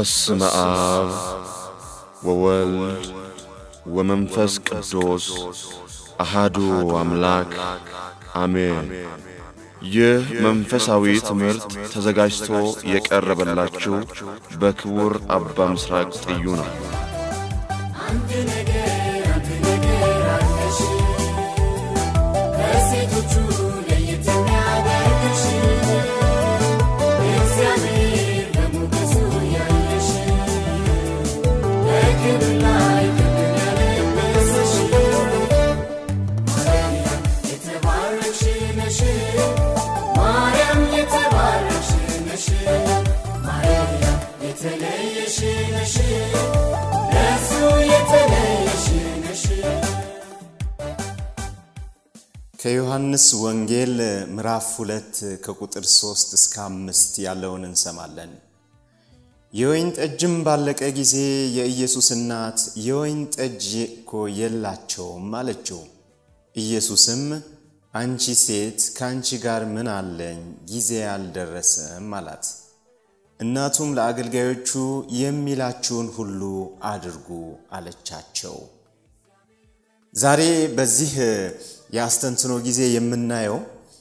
በስመ አብ ወወልድ ወመንፈስ ቅዱስ አሃዱ አምላክ አሜን። ይህ መንፈሳዊ ትምህርት ተዘጋጅቶ የቀረበላችሁ በክቡር አባ ምስራቅ ጥዩ ነው። አንድ ነገር አንድ ነገር አለሽ ከሴቶቹ ለየት የሚያደርግሽ እግዚአብሔር በሞገሱ ያየሽ በክብር ላይ ክብርን ያለበሰሽ ማርያም የተባረክሽ ነሽ ማርያም የተባረክሽ ነሽ ማርያም የተለየሽ ነሽ ለሱ የተለየሽ ነሽ ከዮሐንስ ወንጌል ምዕራፍ ሁለት ከቁጥር ሶስት እስከ አምስት ያለውን እንሰማለን። የወይን ጠጅም ባለቀ ጊዜ የኢየሱስ እናት የወይን ጠጅ እኮ የላቸውም አለችው። ኢየሱስም አንቺ ሴት ከአንቺ ጋር ምን አለኝ? ጊዜ አልደረሰም አላት። እናቱም ለአገልጋዮቹ የሚላችሁን ሁሉ አድርጉ አለቻቸው። ዛሬ በዚህ የአስተንትኖ ጊዜ የምናየው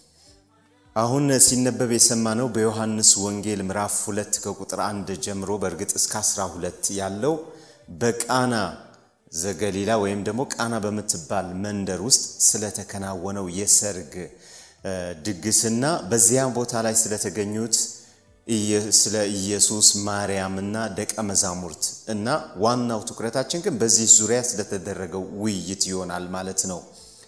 አሁን ሲነበብ የሰማነው በዮሐንስ ወንጌል ምዕራፍ ሁለት ከቁጥር አንድ ጀምሮ በእርግጥ እስከ አስራ ሁለት ያለው በቃና ዘገሊላ ወይም ደግሞ ቃና በምትባል መንደር ውስጥ ስለተከናወነው የሰርግ ድግስና በዚያ ቦታ ላይ ስለተገኙት ስለ ኢየሱስ ማርያምና ደቀ መዛሙርት እና ዋናው ትኩረታችን ግን በዚህ ዙሪያ ስለተደረገው ውይይት ይሆናል ማለት ነው።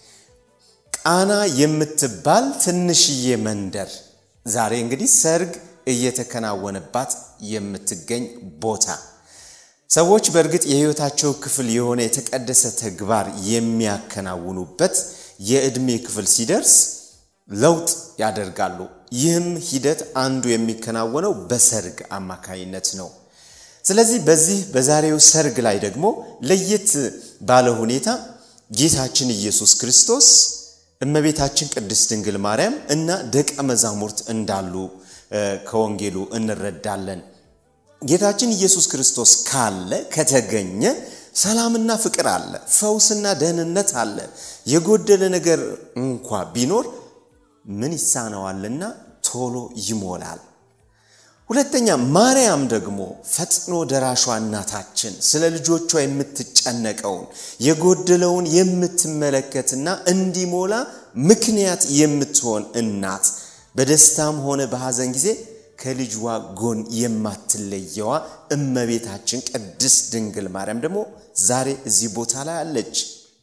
ቃና የምትባል ትንሽዬ መንደር ዛሬ እንግዲህ ሰርግ እየተከናወነባት የምትገኝ ቦታ ሰዎች በእርግጥ የሕይወታቸው ክፍል የሆነ የተቀደሰ ተግባር የሚያከናውኑበት የዕድሜ ክፍል ሲደርስ ለውጥ ያደርጋሉ። ይህም ሂደት አንዱ የሚከናወነው በሰርግ አማካይነት ነው። ስለዚህ በዚህ በዛሬው ሰርግ ላይ ደግሞ ለየት ባለ ሁኔታ ጌታችን ኢየሱስ ክርስቶስ እመቤታችን ቅድስት ድንግል ማርያም እና ደቀ መዛሙርት እንዳሉ ከወንጌሉ እንረዳለን። ጌታችን ኢየሱስ ክርስቶስ ካለ ከተገኘ ሰላምና ፍቅር አለ፣ ፈውስና ደህንነት አለ። የጎደለ ነገር እንኳ ቢኖር ምን ይሳነዋልና ቶሎ ይሞላል። ሁለተኛ ማርያም ደግሞ ፈጥኖ ደራሿ እናታችን ስለ ልጆቿ የምትጨነቀውን የጎደለውን የምትመለከትና እንዲሞላ ምክንያት የምትሆን እናት በደስታም ሆነ በሐዘን ጊዜ ከልጅዋ ጎን የማትለየዋ እመቤታችን ቅድስት ድንግል ማርያም ደግሞ ዛሬ እዚህ ቦታ ላይ አለች።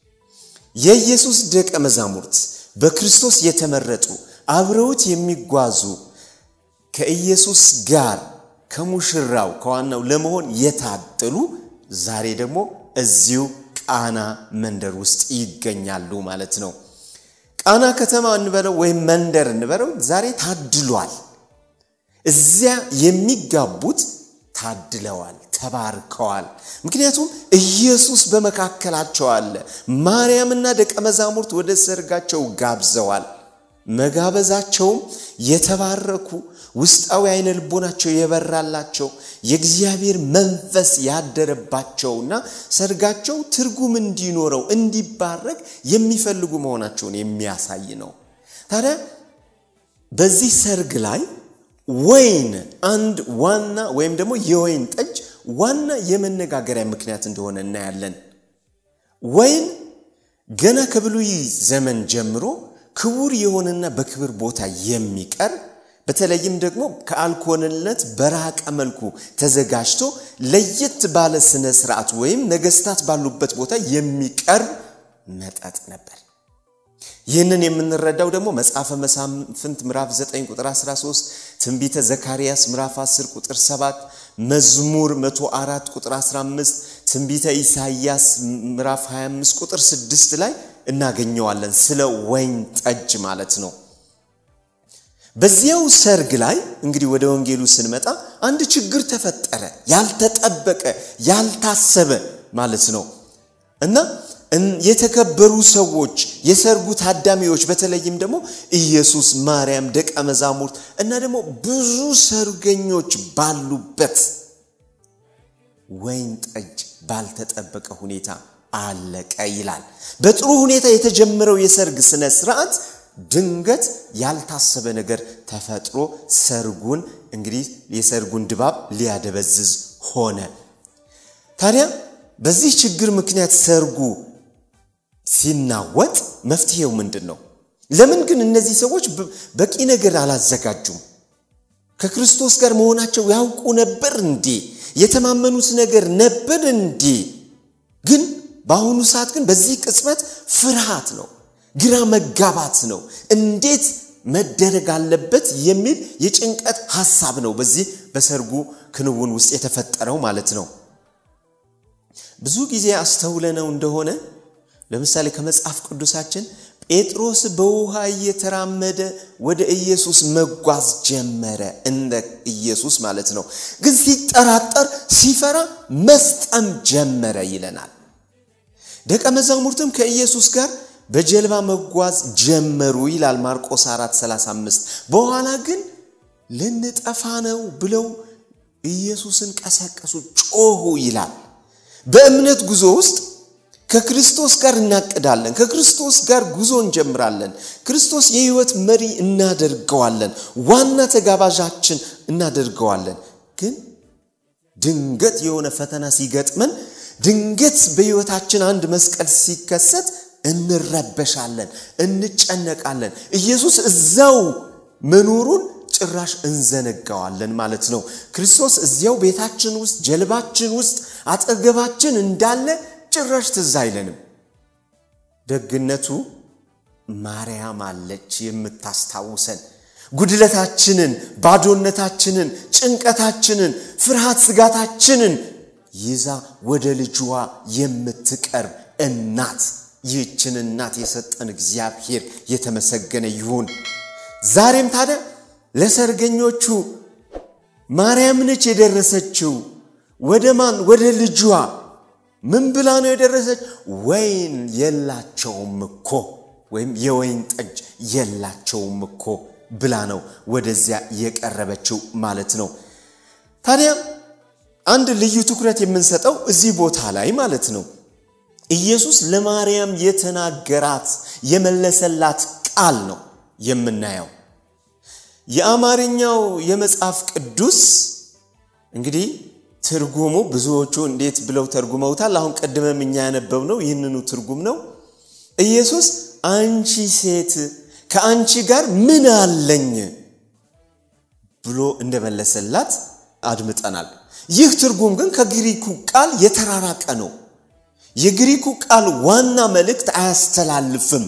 የኢየሱስ ደቀ መዛሙርት በክርስቶስ የተመረጡ አብረውት የሚጓዙ ከኢየሱስ ጋር ከሙሽራው ከዋናው ለመሆን የታጠሉ ዛሬ ደግሞ እዚሁ ቃና መንደር ውስጥ ይገኛሉ ማለት ነው። ቃና ከተማ እንበለው ወይም መንደር እንበለው ዛሬ ታድሏል። እዚያ የሚጋቡት ታድለዋል፣ ተባርከዋል። ምክንያቱም ኢየሱስ በመካከላቸው አለ። ማርያምና ደቀ መዛሙርት ወደ ሰርጋቸው ጋብዘዋል። መጋበዛቸውም የተባረኩ ውስጣዊ አይነ ልቦናቸው የበራላቸው የእግዚአብሔር መንፈስ ያደረባቸውና ሰርጋቸው ትርጉም እንዲኖረው እንዲባረክ የሚፈልጉ መሆናቸውን የሚያሳይ ነው። ታዲያ በዚህ ሰርግ ላይ ወይን አንድ ዋና ወይም ደግሞ የወይን ጠጅ ዋና የመነጋገሪያ ምክንያት እንደሆነ እናያለን። ወይን ገና ከብሉይ ዘመን ጀምሮ ክቡር የሆነና በክብር ቦታ የሚቀርብ በተለይም ደግሞ ከአልኮልነት በራቀ መልኩ ተዘጋጅቶ ለየት ባለ ስነ ስርዓት ወይም ነገስታት ባሉበት ቦታ የሚቀርብ መጠጥ ነበር። ይህንን የምንረዳው ደግሞ መጽሐፈ መሳፍንት ምዕራፍ 9 ቁጥር 13፣ ትንቢተ ዘካርያስ ምዕራፍ 10 ቁጥር 7፣ መዝሙር 104 ቁጥር 15፣ ትንቢተ ኢሳይያስ ምዕራፍ 25 ቁጥር 6 ላይ እናገኘዋለን። ስለ ወይን ጠጅ ማለት ነው። በዚያው ሰርግ ላይ እንግዲህ ወደ ወንጌሉ ስንመጣ አንድ ችግር ተፈጠረ። ያልተጠበቀ ያልታሰበ ማለት ነው እና የተከበሩ ሰዎች የሰርጉ ታዳሚዎች በተለይም ደግሞ ኢየሱስ፣ ማርያም፣ ደቀ መዛሙርት እና ደግሞ ብዙ ሰርገኞች ባሉበት ወይን ጠጅ ባልተጠበቀ ሁኔታ አለቀ ይላል። በጥሩ ሁኔታ የተጀመረው የሰርግ ስነ ስርዓት ድንገት ያልታሰበ ነገር ተፈጥሮ ሰርጉን እንግዲህ የሰርጉን ድባብ ሊያደበዝዝ ሆነ። ታዲያ በዚህ ችግር ምክንያት ሰርጉ ሲናወጥ መፍትሄው ምንድን ነው? ለምን ግን እነዚህ ሰዎች በቂ ነገር አላዘጋጁም? ከክርስቶስ ጋር መሆናቸው ያውቁ ነበር እንዴ? የተማመኑት ነገር ነበር እንዴ? ግን በአሁኑ ሰዓት ግን በዚህ ቅጽበት ፍርሃት ነው፣ ግራ መጋባት ነው። እንዴት መደረግ አለበት የሚል የጭንቀት ሐሳብ ነው በዚህ በሰርጉ ክንውን ውስጥ የተፈጠረው ማለት ነው። ብዙ ጊዜ አስተውለነው እንደሆነ ለምሳሌ ከመጽሐፍ ቅዱሳችን ጴጥሮስ በውሃ እየተራመደ ወደ ኢየሱስ መጓዝ ጀመረ፣ እንደ ኢየሱስ ማለት ነው። ግን ሲጠራጠር፣ ሲፈራ መስጠም ጀመረ ይለናል። ደቀ መዛሙርትም ከኢየሱስ ጋር በጀልባ መጓዝ ጀመሩ ይላል ማርቆስ 4 35 በኋላ ግን ልንጠፋ ነው ብለው ኢየሱስን ቀሰቀሱ፣ ጮሁ ይላል። በእምነት ጉዞ ውስጥ ከክርስቶስ ጋር እናቅዳለን። ከክርስቶስ ጋር ጉዞ እንጀምራለን። ክርስቶስ የሕይወት መሪ እናደርገዋለን። ዋና ተጋባዣችን እናደርገዋለን። ግን ድንገት የሆነ ፈተና ሲገጥመን፣ ድንገት በሕይወታችን አንድ መስቀል ሲከሰት እንረበሻለን፣ እንጨነቃለን። ኢየሱስ እዛው መኖሩን ጭራሽ እንዘነጋዋለን ማለት ነው። ክርስቶስ እዚያው ቤታችን ውስጥ፣ ጀልባችን ውስጥ፣ አጠገባችን እንዳለ ጭራሽ ትዝ አይለንም። ደግነቱ ማርያም አለች የምታስታውሰን ጉድለታችንን፣ ባዶነታችንን፣ ጭንቀታችንን፣ ፍርሃት ስጋታችንን ይዛ ወደ ልጅዋ የምትቀርብ እናት። ይህችን እናት የሰጠን እግዚአብሔር የተመሰገነ ይሁን። ዛሬም ታዲያ ለሰርገኞቹ ማርያም ነች የደረሰችው። ወደ ማን? ወደ ልጇ ምን ብላ ነው የደረሰች? ወይን የላቸውም እኮ ወይም የወይን ጠጅ የላቸውም እኮ ብላ ነው ወደዚያ የቀረበችው ማለት ነው። ታዲያ አንድ ልዩ ትኩረት የምንሰጠው እዚህ ቦታ ላይ ማለት ነው ኢየሱስ ለማርያም የተናገራት የመለሰላት ቃል ነው የምናየው። የአማርኛው የመጽሐፍ ቅዱስ እንግዲህ ትርጉሙ ብዙዎቹ እንዴት ብለው ተርጉመውታል? አሁን ቀድመም እኛ ያነበብነው ይህንኑ ትርጉም ነው። ኢየሱስ አንቺ ሴት ከአንቺ ጋር ምን አለኝ ብሎ እንደመለሰላት አድምጠናል። ይህ ትርጉም ግን ከግሪኩ ቃል የተራራቀ ነው። የግሪኩ ቃል ዋና መልእክት አያስተላልፍም።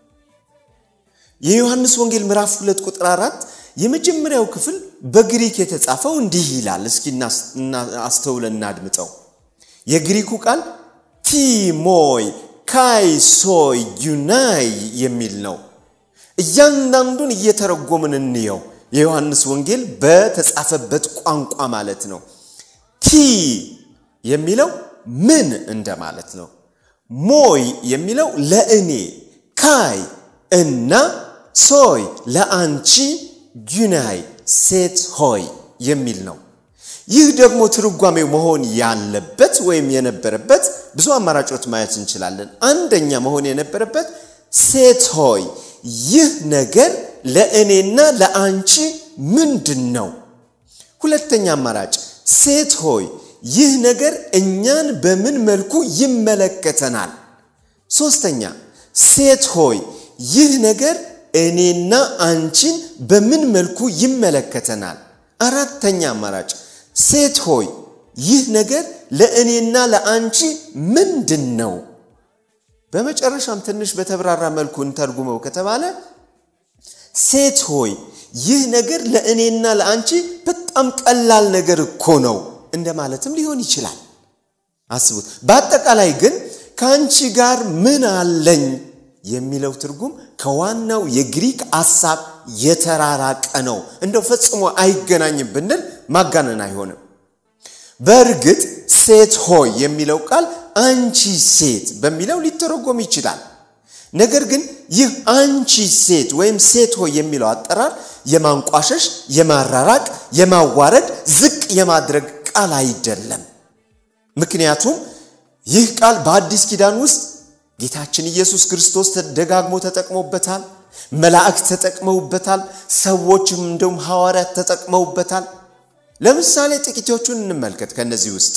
የዮሐንስ ወንጌል ምዕራፍ 2 ቁጥር 4 የመጀመሪያው ክፍል በግሪክ የተጻፈው እንዲህ ይላል። እስኪ አስተውለን እናድምጠው። የግሪኩ ቃል ቲሞይ ካይሶይ ዩናይ የሚል ነው። እያንዳንዱን እየተረጎምን እንየው። የዮሐንስ ወንጌል በተጻፈበት ቋንቋ ማለት ነው። ቲ የሚለው ምን እንደማለት ነው። ሞይ የሚለው ለእኔ፣ ካይ እና ሶይ ለአንቺ፣ ዩናይ ሴት ሆይ የሚል ነው። ይህ ደግሞ ትርጓሜው መሆን ያለበት ወይም የነበረበት ብዙ አማራጮች ማየት እንችላለን። አንደኛ መሆን የነበረበት ሴት ሆይ ይህ ነገር ለእኔና ለአንቺ ምንድን ነው? ሁለተኛ አማራጭ ሴት ሆይ ይህ ነገር እኛን በምን መልኩ ይመለከተናል? ሶስተኛ ሴት ሆይ ይህ ነገር እኔና አንቺን በምን መልኩ ይመለከተናል? አራተኛ አማራጭ ሴት ሆይ ይህ ነገር ለእኔና ለአንቺ ምንድን ነው? በመጨረሻም ትንሽ በተብራራ መልኩ እንተርጉመው ከተባለ ሴት ሆይ ይህ ነገር ለእኔና ለአንቺ በጣም ቀላል ነገር እኮ ነው እንደማለትም ሊሆን ይችላል። አስቡት። በአጠቃላይ ግን ከአንቺ ጋር ምን አለኝ የሚለው ትርጉም ከዋናው የግሪክ ሐሳብ የተራራቀ ነው። እንደው ፈጽሞ አይገናኝም ብንል ማጋነን አይሆንም። በእርግጥ ሴት ሆይ የሚለው ቃል አንቺ ሴት በሚለው ሊተረጎም ይችላል። ነገር ግን ይህ አንቺ ሴት ወይም ሴት ሆይ የሚለው አጠራር የማንቋሸሽ፣ የማራራቅ፣ የማዋረድ፣ ዝቅ የማድረግ ቃል አይደለም። ምክንያቱም ይህ ቃል በአዲስ ኪዳን ውስጥ ጌታችን ኢየሱስ ክርስቶስ ደጋግሞ ተጠቅሞበታል። መላእክት ተጠቅመውበታል። ሰዎችም እንደውም ሐዋርያት ተጠቅመውበታል። ለምሳሌ ጥቂቶቹን እንመልከት። ከእነዚህ ውስጥ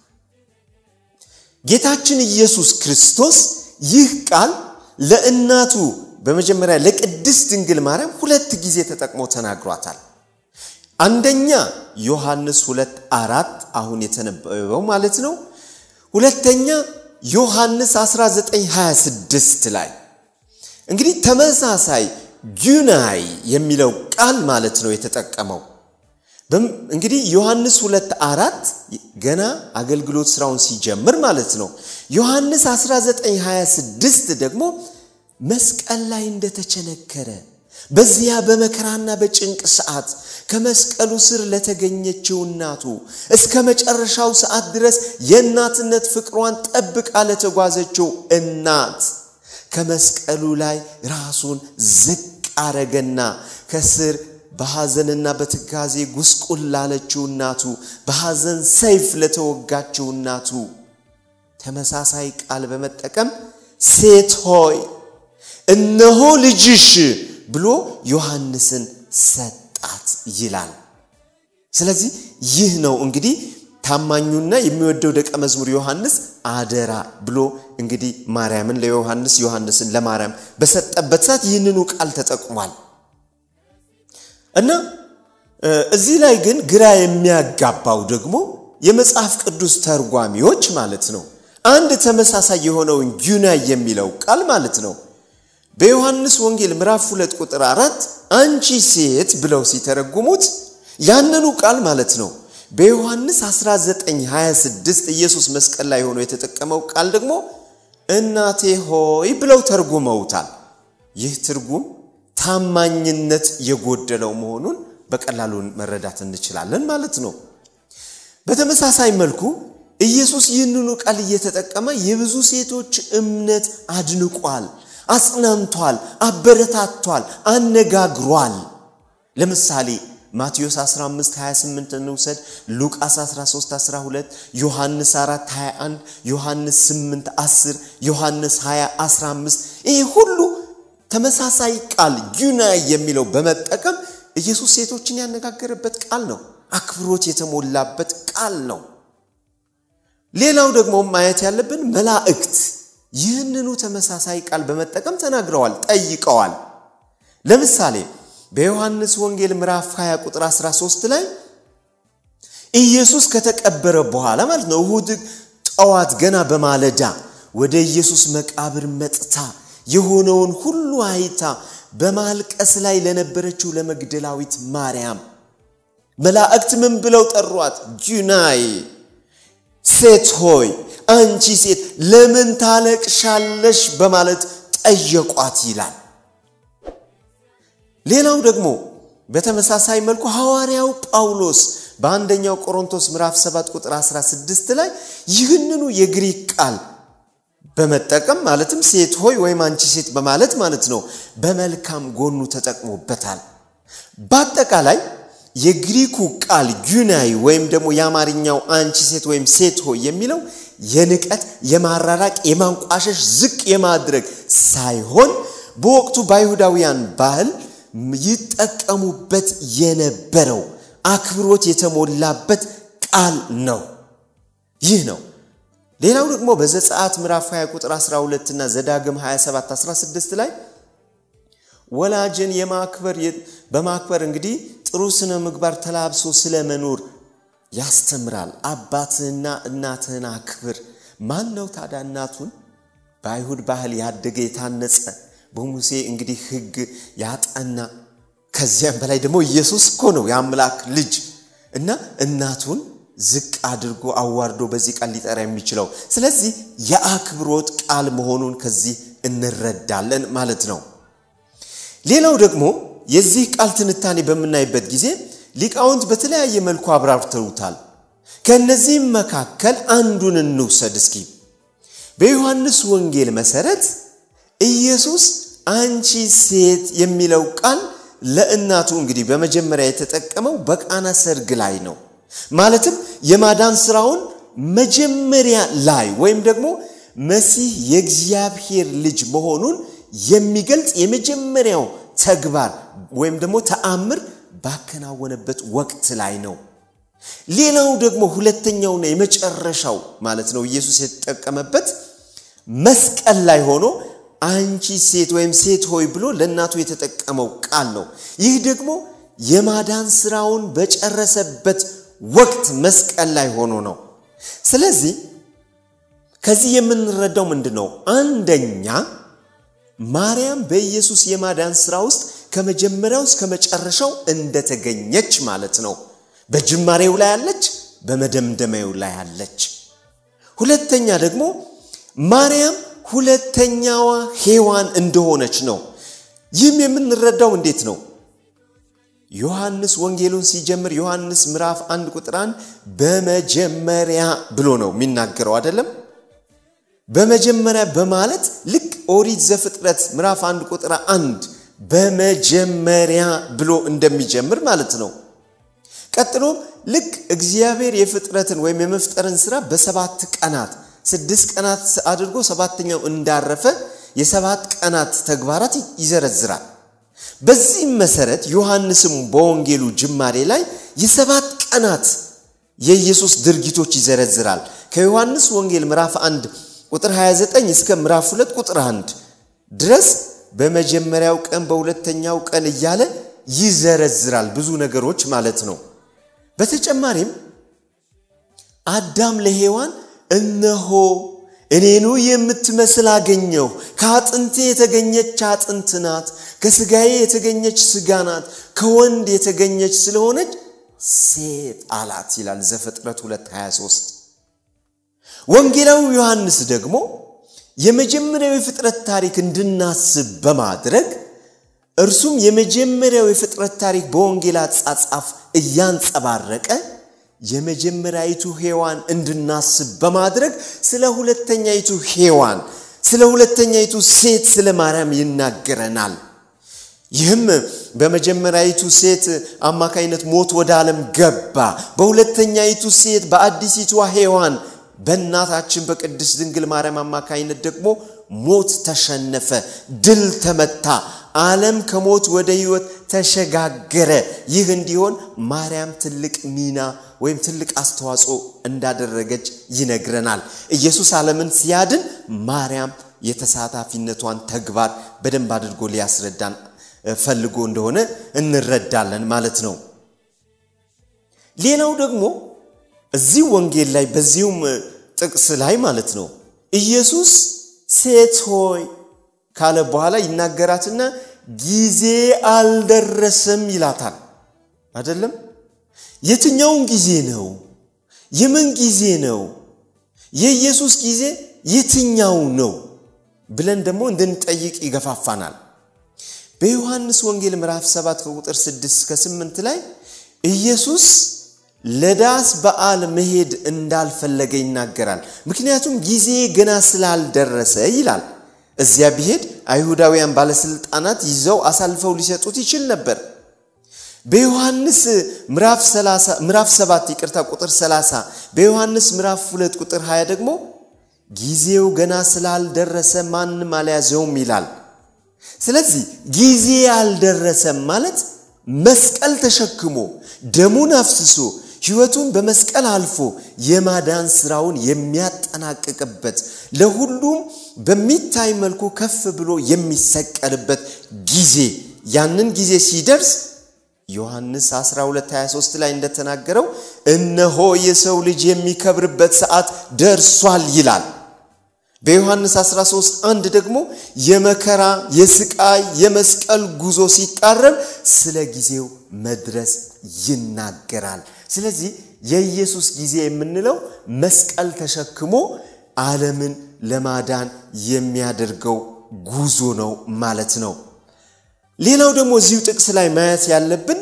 ጌታችን ኢየሱስ ክርስቶስ ይህ ቃል ለእናቱ በመጀመሪያ ለቅድስት ድንግል ማርያም ሁለት ጊዜ ተጠቅሞ ተናግሯታል። አንደኛ ዮሐንስ ሁለት አራት አሁን የተነበበው ማለት ነው። ሁለተኛ ዮሐንስ 1926 ላይ እንግዲህ ተመሳሳይ ጊናይ የሚለው ቃል ማለት ነው የተጠቀመው። እንግዲህ ዮሐንስ ሁለት አራት ገና አገልግሎት ስራውን ሲጀምር ማለት ነው። ዮሐንስ 1926 ደግሞ መስቀል ላይ እንደተቸነከረ በዚያ በመከራና በጭንቅ ሰዓት ከመስቀሉ ስር ለተገኘችው እናቱ እስከ መጨረሻው ሰዓት ድረስ የእናትነት ፍቅሯን ጠብቃ ለተጓዘችው እናት ከመስቀሉ ላይ ራሱን ዝቅ አረገና ከስር በሐዘንና በትካዜ ጉስቁል ላለችው እናቱ በሐዘን ሰይፍ ለተወጋችው እናቱ ተመሳሳይ ቃል በመጠቀም ሴት ሆይ እነሆ ልጅሽ ብሎ ዮሐንስን ሰጣት ይላል። ስለዚህ ይህ ነው እንግዲህ ታማኙና የሚወደው ደቀ መዝሙር ዮሐንስ አደራ ብሎ እንግዲህ ማርያምን ለዮሐንስ ዮሐንስን ለማርያም በሰጠበት ሰዓት ይህንኑ ቃል ተጠቅሟል እና እዚህ ላይ ግን ግራ የሚያጋባው ደግሞ የመጽሐፍ ቅዱስ ተርጓሚዎች ማለት ነው አንድ ተመሳሳይ የሆነውን ጊናይ የሚለው ቃል ማለት ነው በዮሐንስ ወንጌል ምዕራፍ 2 ቁጥር አራት አንቺ ሴት ብለው ሲተረጉሙት ያንኑ ቃል ማለት ነው በዮሐንስ 1926 ኢየሱስ መስቀል ላይ ሆኖ የተጠቀመው ቃል ደግሞ እናቴ ሆይ ብለው ተርጉመውታል። ይህ ትርጉም ታማኝነት የጎደለው መሆኑን በቀላሉ መረዳት እንችላለን ማለት ነው። በተመሳሳይ መልኩ ኢየሱስ ይህንኑ ቃል እየተጠቀመ የብዙ ሴቶች እምነት አድንቋል፣ አጽናንቷል፣ አበረታቷል፣ አነጋግሯል። ለምሳሌ ማቴዎስ 15 28 እንውሰድ፣ ሉቃስ 13 12፣ ዮሐንስ 4 21፣ ዮሐንስ 8 10፣ ዮሐንስ 20 15 ይህ ሁሉ ተመሳሳይ ቃል ጊናይ የሚለው በመጠቀም ኢየሱስ ሴቶችን ያነጋገረበት ቃል ነው። አክብሮት የተሞላበት ቃል ነው። ሌላው ደግሞ ማየት ያለብን መላእክት ይህንኑ ተመሳሳይ ቃል በመጠቀም ተናግረዋል፣ ጠይቀዋል። ለምሳሌ በዮሐንስ ወንጌል ምዕራፍ 20 ቁጥር 13 ላይ ኢየሱስ ከተቀበረ በኋላ ማለት ነው እሁድ ጠዋት ገና በማለዳ ወደ ኢየሱስ መቃብር መጥታ የሆነውን ሁሉ አይታ በማልቀስ ላይ ለነበረችው ለመግደላዊት ማርያም መላእክት ምን ብለው ጠሯት? ጊናይ ሴት ሆይ አንቺ ሴት ለምን ታለቅሻለሽ? በማለት ጠየቋት ይላል። ሌላው ደግሞ በተመሳሳይ መልኩ ሐዋርያው ጳውሎስ በአንደኛው ቆሮንቶስ ምዕራፍ 7 ቁጥር 16 ላይ ይህንኑ የግሪክ ቃል በመጠቀም ማለትም ሴት ሆይ ወይም አንቺ ሴት በማለት ማለት ነው በመልካም ጎኑ ተጠቅሞበታል። በአጠቃላይ የግሪኩ ቃል ጊናይ ወይም ደግሞ የአማርኛው አንቺ ሴት ወይም ሴት ሆይ የሚለው የንቀት፣ የማራራቅ፣ የማንቋሸሽ፣ ዝቅ የማድረግ ሳይሆን በወቅቱ በአይሁዳውያን ባህል ይጠቀሙበት የነበረው አክብሮት የተሞላበት ቃል ነው። ይህ ነው። ሌላው ደግሞ በዘጸአት ምዕራፍ 20 ቁጥር 12 እና ዘዳግም 27 16 ላይ ወላጅን የማክበር በማክበር እንግዲህ ጥሩ ስነ ምግባር ተላብሶ ስለ መኖር ያስተምራል። አባትህና እናትህን አክብር። ማን ነው ታዲያ እናቱን በአይሁድ ባህል ያደገ የታነጸ በሙሴ እንግዲህ ሕግ ያጠና ከዚያም በላይ ደግሞ ኢየሱስ እኮ ነው የአምላክ ልጅ እና እናቱን ዝቅ አድርጎ አዋርዶ በዚህ ቃል ሊጠራ የሚችለው ስለዚህ የአክብሮት ቃል መሆኑን ከዚህ እንረዳለን ማለት ነው። ሌላው ደግሞ የዚህ ቃል ትንታኔ በምናይበት ጊዜ ሊቃውንት በተለያየ መልኩ አብራርተውታል። ከእነዚህም መካከል አንዱን እንውሰድ እስኪ። በዮሐንስ ወንጌል መሰረት ኢየሱስ አንቺ ሴት የሚለው ቃል ለእናቱ እንግዲህ በመጀመሪያ የተጠቀመው በቃና ሰርግ ላይ ነው። ማለትም የማዳን ስራውን መጀመሪያ ላይ ወይም ደግሞ መሲህ የእግዚአብሔር ልጅ መሆኑን የሚገልጽ የመጀመሪያው ተግባር ወይም ደግሞ ተአምር ባከናወነበት ወቅት ላይ ነው። ሌላው ደግሞ ሁለተኛውና የመጨረሻው ማለት ነው ኢየሱስ የተጠቀመበት መስቀል ላይ ሆኖ አንቺ ሴት ወይም ሴት ሆይ ብሎ ለእናቱ የተጠቀመው ቃል ነው። ይህ ደግሞ የማዳን ስራውን በጨረሰበት ወቅት መስቀል ላይ ሆኖ ነው። ስለዚህ ከዚህ የምንረዳው ምንድን ነው? አንደኛ ማርያም በኢየሱስ የማዳን ስራ ውስጥ ከመጀመሪያው እስከ መጨረሻው እንደተገኘች ማለት ነው። በጅማሬው ላይ አለች፣ በመደምደሚያው ላይ አለች። ሁለተኛ ደግሞ ማርያም ሁለተኛዋ ሔዋን እንደሆነች ነው። ይህም የምንረዳው እንዴት ነው? ዮሐንስ ወንጌሉን ሲጀምር ዮሐንስ ምዕራፍ አንድ ቁጥር አንድ በመጀመሪያ ብሎ ነው የሚናገረው አይደለም? በመጀመሪያ በማለት ልክ ኦሪት ዘፍጥረት ምዕራፍ አንድ ቁጥር አንድ በመጀመሪያ ብሎ እንደሚጀምር ማለት ነው። ቀጥሎም ልክ እግዚአብሔር የፍጥረትን ወይም የመፍጠርን ስራ በሰባት ቀናት ስድስት ቀናት አድርጎ ሰባተኛው እንዳረፈ የሰባት ቀናት ተግባራት ይዘረዝራል። በዚህም መሰረት ዮሐንስም በወንጌሉ ጅማሬ ላይ የሰባት ቀናት የኢየሱስ ድርጊቶች ይዘረዝራል። ከዮሐንስ ወንጌል ምዕራፍ 1 ቁጥር 29 እስከ ምዕራፍ 2 ቁጥር 1 ድረስ በመጀመሪያው ቀን በሁለተኛው ቀን እያለ ይዘረዝራል። ብዙ ነገሮች ማለት ነው። በተጨማሪም አዳም ለሔዋን እነሆ እኔኑ የምትመስል አገኘሁ፣ ከአጥንቴ የተገኘች አጥንት ናት፣ ከስጋዬ የተገኘች ስጋ ናት፣ ከወንድ የተገኘች ስለሆነች ሴት አላት ይላል ዘፍጥረት 223 ወንጌላዊ ዮሐንስ ደግሞ የመጀመሪያው የፍጥረት ታሪክ እንድናስብ በማድረግ እርሱም የመጀመሪያው የፍጥረት ታሪክ በወንጌል አጻጻፍ እያንጸባረቀ የመጀመሪያይቱ ሔዋን እንድናስብ በማድረግ ስለ ሁለተኛይቱ ሔዋን ስለ ሁለተኛይቱ ሴት ስለ ማርያም ይናገረናል። ይህም በመጀመሪያይቱ ሴት አማካይነት ሞት ወደ ዓለም ገባ። በሁለተኛይቱ ሴት በአዲሲቷ ሔዋን በእናታችን በቅድስት ድንግል ማርያም አማካይነት ደግሞ ሞት ተሸነፈ፣ ድል ተመታ፣ ዓለም ከሞት ወደ ሕይወት ተሸጋገረ። ይህ እንዲሆን ማርያም ትልቅ ሚና ወይም ትልቅ አስተዋጽኦ እንዳደረገች ይነግረናል። ኢየሱስ ዓለምን ሲያድን ማርያም የተሳታፊነቷን ተግባር በደንብ አድርጎ ሊያስረዳን ፈልጎ እንደሆነ እንረዳለን ማለት ነው። ሌላው ደግሞ እዚህ ወንጌል ላይ በዚሁም ጥቅስ ላይ ማለት ነው ኢየሱስ ሴት ሆይ ካለ በኋላ ይናገራትና ጊዜ አልደረሰም ይላታል። አይደለም? የትኛውን ጊዜ ነው? የምን ጊዜ ነው? የኢየሱስ ጊዜ የትኛው ነው ብለን ደግሞ እንድንጠይቅ ይገፋፋናል። በዮሐንስ ወንጌል ምዕራፍ 7 ከቁጥር 6 እስከ 8 ላይ ኢየሱስ ለዳስ በዓል መሄድ እንዳልፈለገ ይናገራል። ምክንያቱም ጊዜ ገና ስላልደረሰ ይላል። እዚያ ቢሄድ አይሁዳውያን ባለስልጣናት ይዘው አሳልፈው ሊሰጡት ይችል ነበር። በዮሐንስ ምዕራፍ 7 ይቅርታ ቁጥር 30 በዮሐንስ ምዕራፍ 2 ቁጥር 20 ደግሞ ጊዜው ገና ስላልደረሰ ማንም አልያዘውም ይላል። ስለዚህ ጊዜ አልደረሰም ማለት መስቀል ተሸክሞ ደሙን አፍስሶ ሕይወቱን በመስቀል አልፎ የማዳን ስራውን የሚያጠናቅቅበት ለሁሉም በሚታይ መልኩ ከፍ ብሎ የሚሰቀልበት ጊዜ ያንን ጊዜ ሲደርስ ዮሐንስ 12:23 ላይ እንደተናገረው እነሆ የሰው ልጅ የሚከብርበት ሰዓት ደርሷል ይላል። በዮሐንስ 13 አንድ ደግሞ የመከራ የስቃይ የመስቀል ጉዞ ሲቃረብ ስለ ጊዜው መድረስ ይናገራል። ስለዚህ የኢየሱስ ጊዜ የምንለው መስቀል ተሸክሞ ዓለምን ለማዳን የሚያደርገው ጉዞ ነው ማለት ነው። ሌላው ደግሞ እዚሁ ጥቅስ ላይ ማየት ያለብን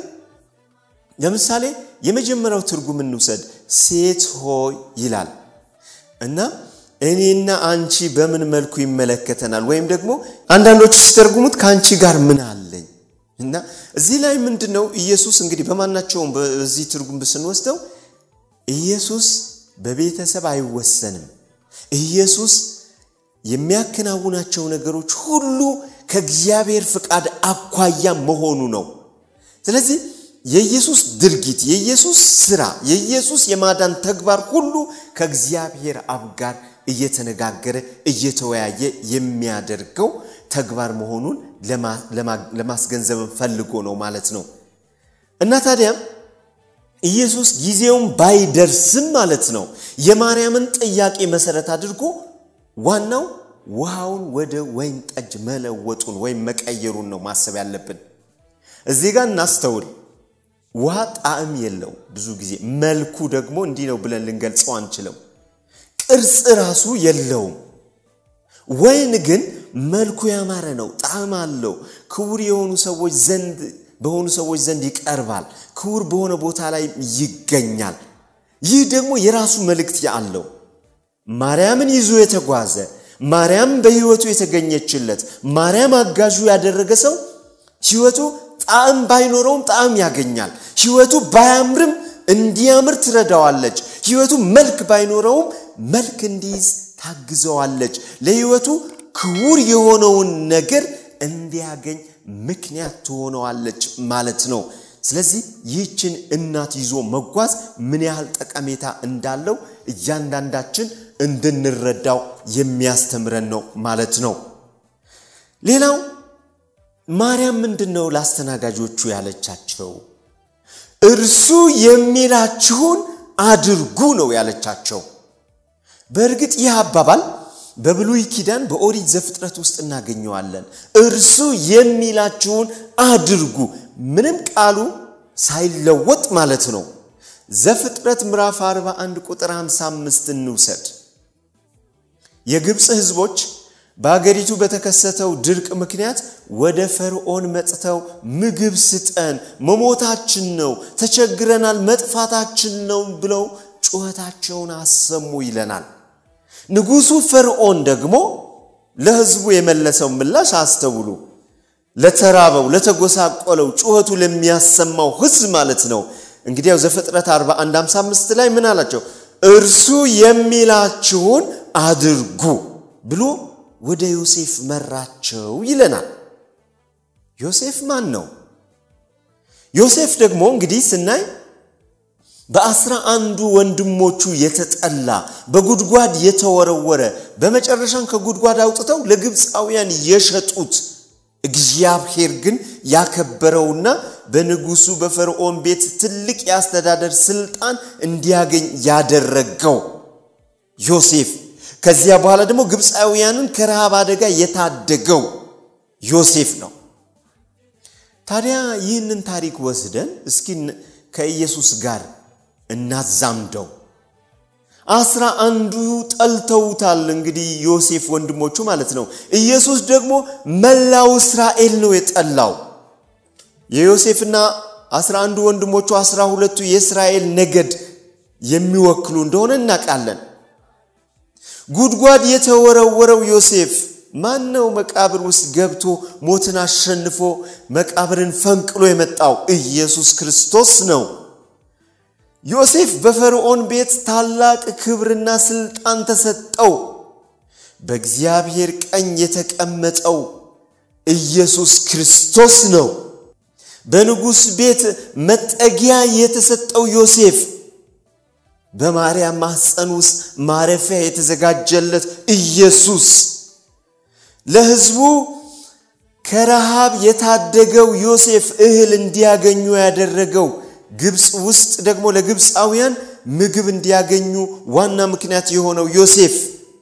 ለምሳሌ የመጀመሪያው ትርጉም እንውሰድ። ሴት ሆይ ይላል እና እኔና አንቺ በምን መልኩ ይመለከተናል? ወይም ደግሞ አንዳንዶቹ ሲተርጉሙት ከአንቺ ጋር ምን አለኝ እና እዚህ ላይ ምንድን ነው ኢየሱስ እንግዲህ በማናቸውም በዚህ ትርጉም ስንወስደው ኢየሱስ በቤተሰብ አይወሰንም። ኢየሱስ የሚያከናውናቸው ነገሮች ሁሉ ከእግዚአብሔር ፍቃድ አኳያ መሆኑ ነው። ስለዚህ የኢየሱስ ድርጊት፣ የኢየሱስ ስራ፣ የኢየሱስ የማዳን ተግባር ሁሉ ከእግዚአብሔር አብ ጋር እየተነጋገረ እየተወያየ የሚያደርገው ተግባር መሆኑን ለማስገንዘብን ፈልጎ ነው ማለት ነው እና ታዲያም ኢየሱስ ጊዜውን ባይደርስም ማለት ነው የማርያምን ጥያቄ መሰረት አድርጎ ዋናው ውሃውን ወደ ወይን ጠጅ መለወጡን ወይም መቀየሩን ነው ማሰብ ያለብን። እዚህ ጋር እናስተውል። ውሃ ጣዕም የለው ብዙ ጊዜ መልኩ ደግሞ እንዲህ ነው ብለን ልንገልጸው አንችለው። ቅርጽ ራሱ የለውም። ወይን ግን መልኩ ያማረ ነው፣ ጣዕም አለው። ክቡር የሆኑ ሰዎች ዘንድ በሆኑ ሰዎች ዘንድ ይቀርባል። ክቡር በሆነ ቦታ ላይ ይገኛል። ይህ ደግሞ የራሱ መልእክት አለው። ማርያምን ይዞ የተጓዘ ማርያም በሕይወቱ የተገኘችለት ማርያም አጋዡ ያደረገ ሰው ሕይወቱ ጣዕም ባይኖረውም ጣዕም ያገኛል። ሕይወቱ ባያምርም እንዲያምር ትረዳዋለች። ሕይወቱ መልክ ባይኖረውም መልክ እንዲይዝ ታግዘዋለች። ለሕይወቱ ክቡር የሆነውን ነገር እንዲያገኝ ምክንያት ትሆነዋለች ማለት ነው። ስለዚህ ይህችን እናት ይዞ መጓዝ ምን ያህል ጠቀሜታ እንዳለው እያንዳንዳችን እንድንረዳው የሚያስተምረን ነው ማለት ነው። ሌላው ማርያም ምንድን ነው ለአስተናጋጆቹ ያለቻቸው? እርሱ የሚላችሁን አድርጉ ነው ያለቻቸው። በእርግጥ ይህ አባባል በብሉይ ኪዳን በኦሪት ዘፍጥረት ውስጥ እናገኘዋለን። እርሱ የሚላችሁን አድርጉ፣ ምንም ቃሉ ሳይለወጥ ማለት ነው። ዘፍጥረት ምዕራፍ 41 ቁጥር 55 እንውሰድ። የግብፅ ሕዝቦች በአገሪቱ በተከሰተው ድርቅ ምክንያት ወደ ፈርዖን መጥተው ምግብ ስጠን፣ መሞታችን ነው፣ ተቸግረናል፣ መጥፋታችን ነው ብለው ጩኸታቸውን አሰሙ ይለናል። ንጉሡ ፈርዖን ደግሞ ለሕዝቡ የመለሰው ምላሽ አስተውሉ። ለተራበው፣ ለተጎሳቆለው፣ ጩኸቱ ለሚያሰማው ሕዝብ ማለት ነው። እንግዲያው ዘፍጥረት 41 55 ላይ ምን አላቸው? እርሱ የሚላችሁን አድርጉ ብሎ ወደ ዮሴፍ መራቸው ይለናል። ዮሴፍ ማን ነው? ዮሴፍ ደግሞ እንግዲህ ስናይ በአስራ አንዱ ወንድሞቹ የተጠላ በጉድጓድ የተወረወረ በመጨረሻም ከጉድጓድ አውጥተው ለግብፃውያን የሸጡት እግዚአብሔር ግን ያከበረውና በንጉሱ በፈርዖን ቤት ትልቅ የአስተዳደር ስልጣን እንዲያገኝ ያደረገው ዮሴፍ ከዚያ በኋላ ደግሞ ግብፃውያንን ከረሃብ አደጋ የታደገው ዮሴፍ ነው። ታዲያ ይህንን ታሪክ ወስደን እስኪ ከኢየሱስ ጋር እናዛምደው። አስራ አንዱ ጠልተውታል። እንግዲህ ዮሴፍ ወንድሞቹ ማለት ነው። ኢየሱስ ደግሞ መላው እስራኤል ነው የጠላው። የዮሴፍና አስራ አንዱ ወንድሞቹ አስራ ሁለቱ የእስራኤል ነገድ የሚወክሉ እንደሆነ እናውቃለን። ጉድጓድ የተወረወረው ዮሴፍ ማን ነው? መቃብር ውስጥ ገብቶ ሞትን አሸንፎ መቃብርን ፈንቅሎ የመጣው ኢየሱስ ክርስቶስ ነው። ዮሴፍ በፈርዖን ቤት ታላቅ ክብርና ስልጣን ተሰጠው። በእግዚአብሔር ቀኝ የተቀመጠው ኢየሱስ ክርስቶስ ነው። በንጉሥ ቤት መጠጊያ የተሰጠው ዮሴፍ በማርያም ማኅፀን ውስጥ ማረፊያ የተዘጋጀለት ኢየሱስ ለሕዝቡ ከረሃብ የታደገው ዮሴፍ እህል እንዲያገኙ ያደረገው ግብፅ ውስጥ ደግሞ ለግብፃውያን ምግብ እንዲያገኙ ዋና ምክንያት የሆነው ዮሴፍ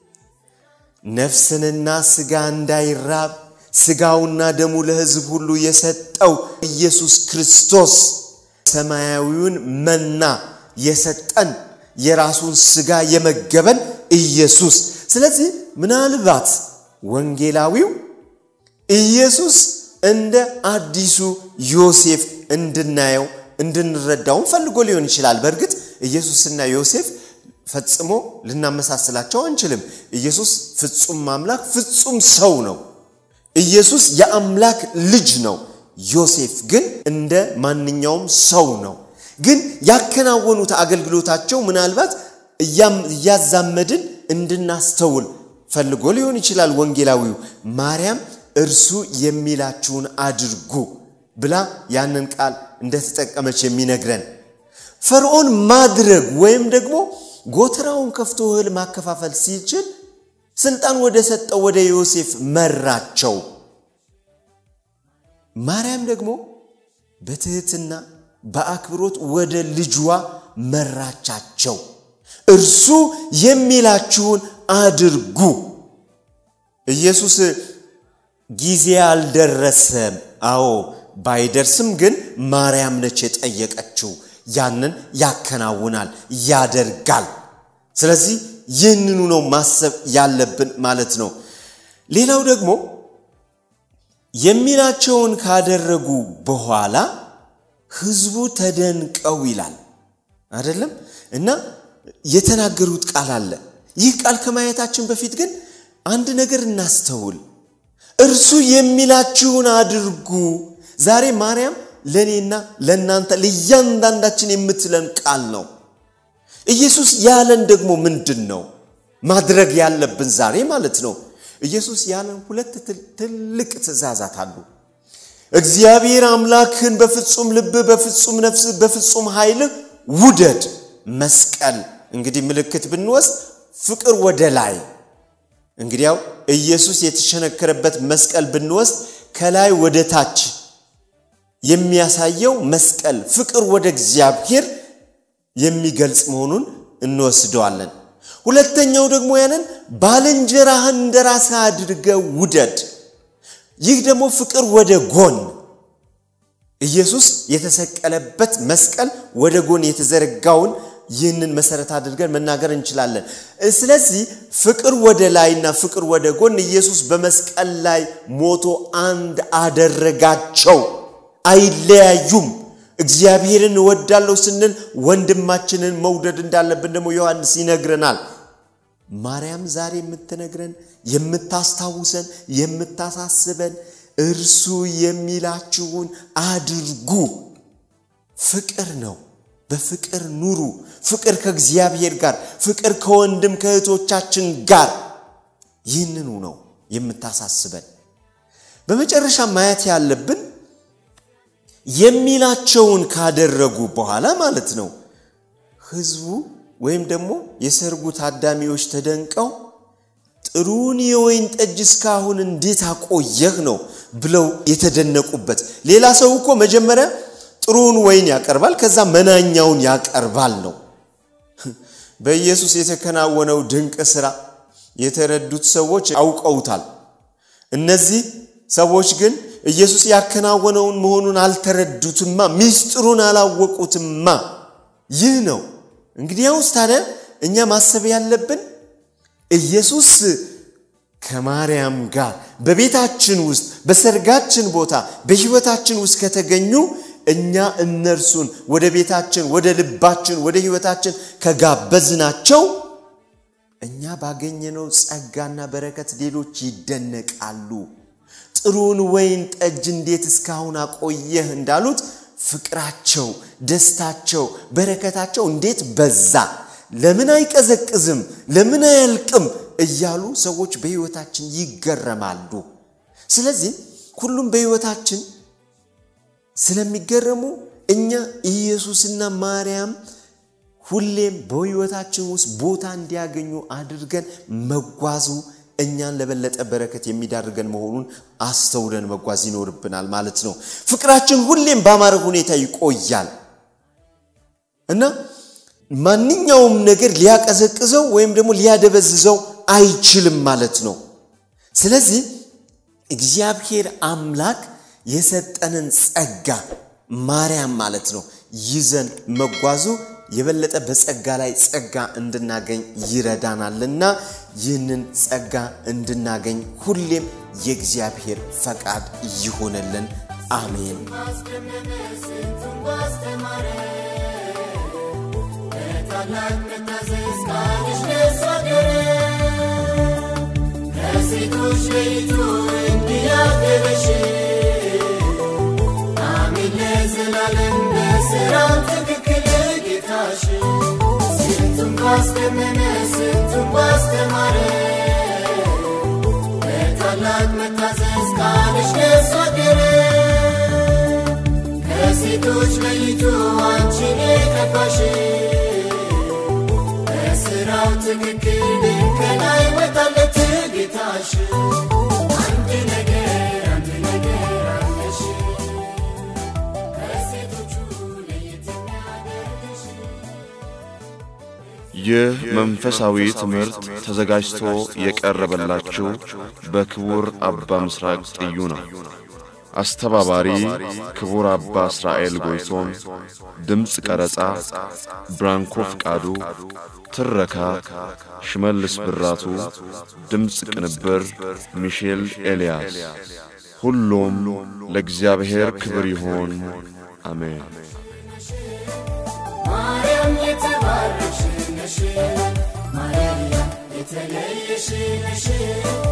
ነፍስንና ሥጋ እንዳይራብ ሥጋውና ደሙ ለሕዝብ ሁሉ የሰጠው ኢየሱስ ክርስቶስ ሰማያዊውን መና የሰጠን የራሱን ሥጋ የመገበን ኢየሱስ። ስለዚህ ምናልባት ወንጌላዊው ኢየሱስ እንደ አዲሱ ዮሴፍ እንድናየው እንድንረዳውን ፈልጎ ሊሆን ይችላል። በእርግጥ ኢየሱስና ዮሴፍ ፈጽሞ ልናመሳስላቸው አንችልም። ኢየሱስ ፍጹም አምላክ ፍጹም ሰው ነው። ኢየሱስ የአምላክ ልጅ ነው። ዮሴፍ ግን እንደ ማንኛውም ሰው ነው። ግን ያከናወኑት አገልግሎታቸው ምናልባት እያዛመድን እንድናስተውል ፈልጎ ሊሆን ይችላል ወንጌላዊው። ማርያም እርሱ የሚላችሁን አድርጉ ብላ ያንን ቃል እንደተጠቀመች የሚነግረን ፈርዖን ማድረግ ወይም ደግሞ ጎተራውን ከፍቶ እህል ማከፋፈል ሲችል ስልጣን ወደ ሰጠው ወደ ዮሴፍ መራቸው። ማርያም ደግሞ በትህትና በአክብሮት ወደ ልጇ መራቻቸው። እርሱ የሚላችሁን አድርጉ። ኢየሱስ ጊዜ አልደረሰም። አዎ ባይደርስም ግን ማርያም ነች የጠየቀችው። ያንን ያከናውናል፣ ያደርጋል። ስለዚህ ይህንኑ ነው ማሰብ ያለብን ማለት ነው። ሌላው ደግሞ የሚላቸውን ካደረጉ በኋላ ሕዝቡ ተደንቀው ይላል አይደለም እና የተናገሩት ቃል አለ። ይህ ቃል ከማየታችን በፊት ግን አንድ ነገር እናስተውል። እርሱ የሚላችሁን አድርጉ። ዛሬ ማርያም ለእኔና ለእናንተ ለእያንዳንዳችን የምትለን ቃል ነው። ኢየሱስ ያለን ደግሞ ምንድን ነው ማድረግ ያለብን ዛሬ ማለት ነው? ኢየሱስ ያለን ሁለት ትልቅ ትእዛዛት አሉ። እግዚአብሔር አምላክህን በፍጹም ልብህ፣ በፍጹም ነፍስህ፣ በፍጹም ኃይልህ ውደድ። መስቀል እንግዲህ ምልክት ብንወስድ ፍቅር ወደ ላይ እንግዲያው ኢየሱስ የተሸነከረበት መስቀል ብንወስድ ከላይ ወደ ታች የሚያሳየው መስቀል ፍቅር ወደ እግዚአብሔር የሚገልጽ መሆኑን እንወስደዋለን። ሁለተኛው ደግሞ ያንን ባልንጀራህን እንደ ራስህ አድርገህ ውደድ። ይህ ደግሞ ፍቅር ወደ ጎን ኢየሱስ የተሰቀለበት መስቀል ወደ ጎን የተዘረጋውን ይህንን መሰረት አድርገን መናገር እንችላለን። ስለዚህ ፍቅር ወደ ላይና ፍቅር ወደ ጎን ኢየሱስ በመስቀል ላይ ሞቶ አንድ አደረጋቸው። አይለያዩም። እግዚአብሔርን እወዳለሁ ስንል ወንድማችንን መውደድ እንዳለብን ደግሞ ዮሐንስ ይነግረናል። ማርያም ዛሬ የምትነግረን የምታስታውሰን፣ የምታሳስበን እርሱ የሚላችሁን አድርጉ። ፍቅር ነው። በፍቅር ኑሩ። ፍቅር ከእግዚአብሔር ጋር፣ ፍቅር ከወንድም ከእህቶቻችን ጋር። ይህንኑ ነው የምታሳስበን። በመጨረሻ ማየት ያለብን የሚላቸውን ካደረጉ በኋላ ማለት ነው ህዝቡ ወይም ደግሞ የሰርጉ ታዳሚዎች ተደንቀው ጥሩን የወይን ጠጅ እስካሁን እንዴት አቆየህ ነው ብለው የተደነቁበት። ሌላ ሰው እኮ መጀመሪያ ጥሩውን ወይን ያቀርባል፣ ከዛ መናኛውን ያቀርባል ነው። በኢየሱስ የተከናወነው ድንቅ ሥራ የተረዱት ሰዎች አውቀውታል። እነዚህ ሰዎች ግን ኢየሱስ ያከናወነውን መሆኑን አልተረዱትማ፣ ሚስጥሩን አላወቁትማ። ይህ ነው እንግዲያውስ ታዲያ እኛ ማሰብ ያለብን ኢየሱስ ከማርያም ጋር በቤታችን ውስጥ በሰርጋችን ቦታ በሕይወታችን ውስጥ ከተገኙ እኛ እነርሱን ወደ ቤታችን ወደ ልባችን ወደ ሕይወታችን ከጋበዝናቸው እኛ ባገኘነው ጸጋና በረከት ሌሎች ይደነቃሉ። ጥሩን ወይን ጠጅ እንዴት እስካሁን አቆየህ እንዳሉት ፍቅራቸው፣ ደስታቸው፣ በረከታቸው እንዴት በዛ፣ ለምን አይቀዘቅዝም፣ ለምን አያልቅም እያሉ ሰዎች በሕይወታችን ይገረማሉ። ስለዚህ ሁሉም በሕይወታችን ስለሚገረሙ እኛ ኢየሱስና ማርያም ሁሌም በሕይወታችን ውስጥ ቦታ እንዲያገኙ አድርገን መጓዙ እኛን ለበለጠ በረከት የሚዳርገን መሆኑን አስተውለን መጓዝ ይኖርብናል ማለት ነው። ፍቅራችን ሁሌም በአማረ ሁኔታ ይቆያል እና ማንኛውም ነገር ሊያቀዘቅዘው ወይም ደግሞ ሊያደበዝዘው አይችልም ማለት ነው። ስለዚህ እግዚአብሔር አምላክ የሰጠንን ጸጋ ማርያም ማለት ነው ይዘን መጓዙ የበለጠ በጸጋ ላይ ጸጋ እንድናገኝ ይረዳናልና ይህንን ጸጋ እንድናገኝ ሁሌም የእግዚአብሔር ፈቃድ ይሆነልን። አሜን። ማስደመመ ስንቱን ባስተማረ በታላቅ መታዘዝ ቃልሽ ደስ አደረ ከሴቶች ለይቶ እንዲያገበሽ አሜን ለዘላለም በስራው ትክክል ጌታሽ ስንቱን ባስደመመ ስንቱን ባስተማረ በታላቅ መታዘዝ ቃልሽ ደስ አደረ ከሴቶች ለይቶ አንቺን የቀባሽ በስራው ትክክል ከላይ ወጣለት ጌታሽ አንድ ነገር አንድ ነገር አለሽ ከሴቶቹ ለየት የሚያደርግሽ ይህ መንፈሳዊ ትምህርት ተዘጋጅቶ የቀረበላችሁ በክቡር አባ ምስራቅ ጥዩ ነው። አስተባባሪ ክቡር አባ እስራኤል ጎይቶም፣ ድምፅ ቀረጻ ብራንኮ ፍቃዱ፣ ትረካ ሽመልስ ብራቱ፣ ድምፅ ቅንብር ሚሼል ኤልያስ። ሁሉም ለእግዚአብሔር ክብር ይሆን፣ አሜን። ማርያም የተባረክሽ ነሽ፣ ማርያም የተለየሽ ነሽ